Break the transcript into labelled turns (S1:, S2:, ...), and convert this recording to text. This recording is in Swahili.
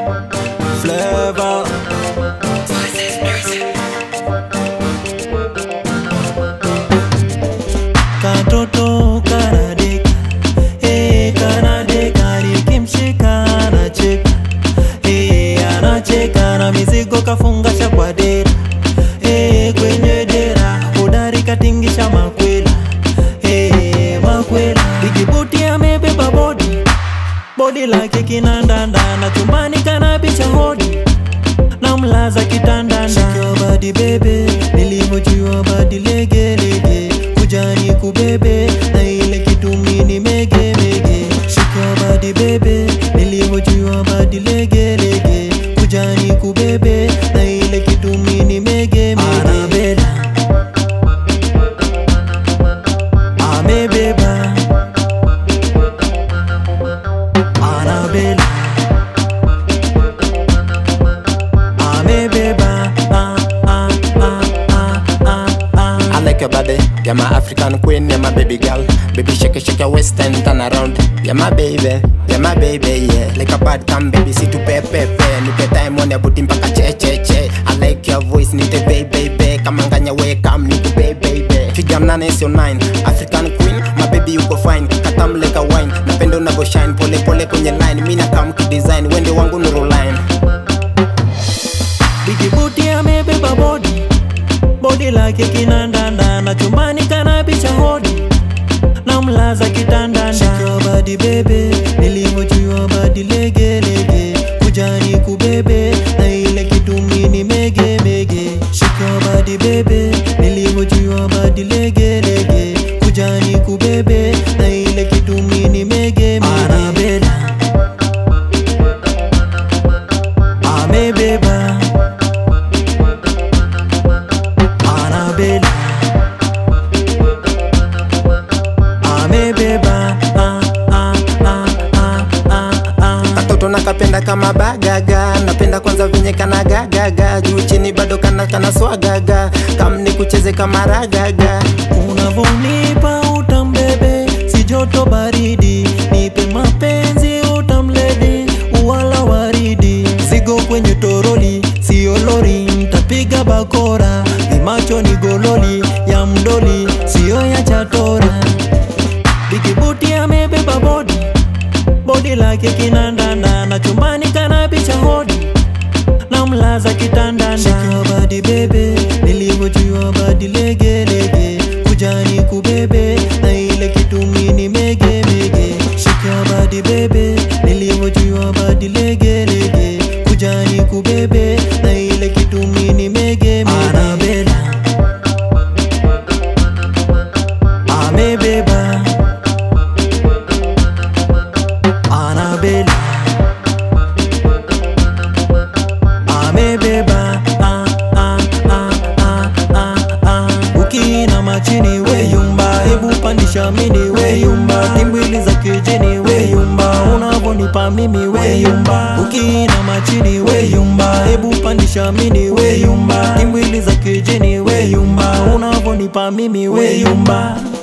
S1: Flavor. Katoto kanadeka, eh, kanadeka, nikimshika anacheka, eh, anacheka na mizigo kafungasha kwa dera, eh, kwenye dera hodari katingisha makwela, eh, makwela digibuti amebeba bodi bodi lake kinandanda na chumbani kanabisha hodi na mlaza kitandanda Shika badi bebe nilivyojua badi legelege kujani kubebe na ile kitumini mege mege Shika badi bebe nilivyojua badi legelege kujani kubebe na ile kitumini mege mege Anabela amebeba Anabela amebeba ah, ah, ah, ah, ah, ah.
S2: I like your body, you're my African queen, you're my baby girl. Baby, shake it, shake your waist and turn around. You're my baby, you're my baby, yeah. Like a bad come, baby, see to pe pe pe. Nipe time on your booty mpaka che che che. I like your voice, nite baby baby. Kama nganya we come, nite baby baby. Figure nane sio nine, African queen, my baby uko fine. Katam like a wine, napenda unavyo shine. Pole pole kwenye line, mimi na come kidesign. Wende wangu nuru line.
S1: Bikibuti amebeba bodi bodi lake kinandanda na chumbani kanabisha hodi na mlaza kitandanda Shika badi bebe nilivyojua badi legelege kujani kubebe na ile kitumini mege mege Shika badi bebe nilivyojua badi legelege kujani kubebe na ile kitumini mege mege Anabela amebeba Anabela amebeba ah, ah, ah, ah, ah, ah.
S2: katoto nakapenda kama bagaga napenda kwanza venye kana gagaga juu chini bado kana kana swagaga kam ni kucheze kama ragaga
S1: Unavonipa utambebe, si joto baridi, nipe mapenzi utamledi, uwala waridi, zigo kwenye toroli, sio lori, ntapiga bakora, vimacho ni gololi ya mdoli, sio ya chatora. Bikibuti amebeba bodi, bodi lake kinandanda, na chumbani kanabisha hodi na mlaza kitandanda Shika badi bebe nilivyojua badi legelege kujani kubebe na ile kitumini mege mege Shika badi bebe nilivyojua badi legelege kujani kubebe na ile kitumini mege mege Anabela amebeba Anabela amebeba ah, ah, ah, ah, ah, ah. ukiinama chini weyumba hebu pandisha mini weyumba timbwili za kijini weyumba unavonipa mimi weyumba ukiinama chini weyumba hebu pandisha mini weyumba timbwili za kijini weyumba unavonipa mimi weyumba